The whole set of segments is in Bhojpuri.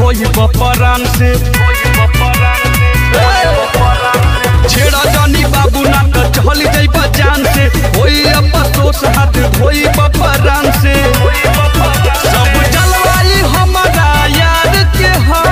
ढोई बपरान से छेड़ा जानी बाबू ना तो चल जाइब जान से होई अफसोस हाथ धोई बपरान से सब जलवाई हमारा यार के ह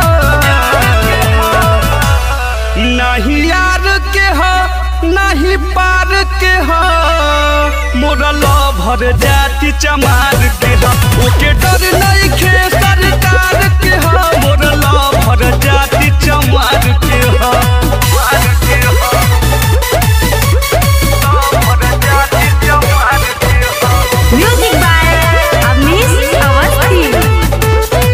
नहीं यार के ह नहीं पार के ह मोरा लभर जाति चमार के ह ओके डर नहीं खे सरकार के ह मोरा लभर जाति चमार के ह म्यूजिक बाय अवनीश अवस्थी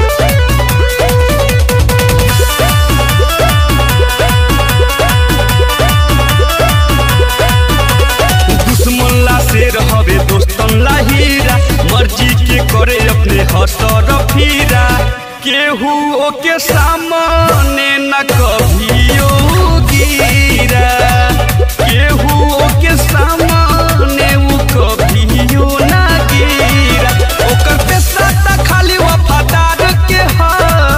दुश्मन ला शेर हवे दोस्तन ला हीरा मर्जी के करे अपने हसर फीरा केहू ओके सामने न कभियो गिरा केहू ओके सामने उ कभियो न गिरा ओकर पेशा त खाली वफादार के ह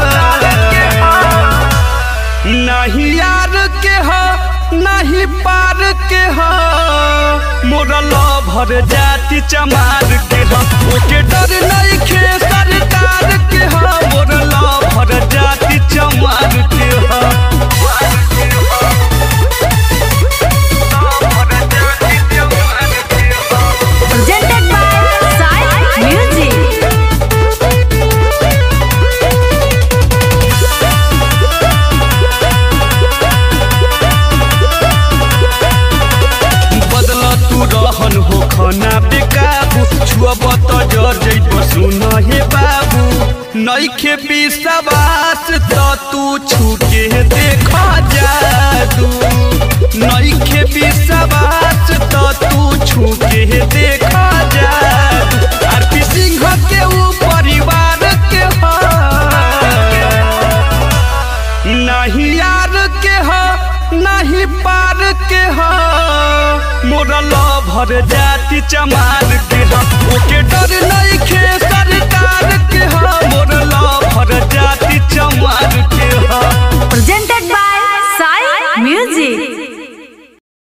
नहीं यार के ह नहीं पार के ह मोरा लभर जाति चमार के ह ओके डर नहीं खे सरकार के ह मोरा लभर जाति चमार के ह presented by Sai Music. बदला तू रहन हो खाना बेकाबू छुअब त जर जैब सुन हे बाबू नइखे विश्वास त तू छुके देख जादू नइखे विश्वास त तू छुके देख जादू आरपी सिंह के ऊ परिवार के ह नहीं यार के ह नहीं पार के ह मोरा लभर जाति चमार के ह ओके डर नहीं खे सरकार के ह मोरा लभर जाति चमार के ह Presented by Sai Music.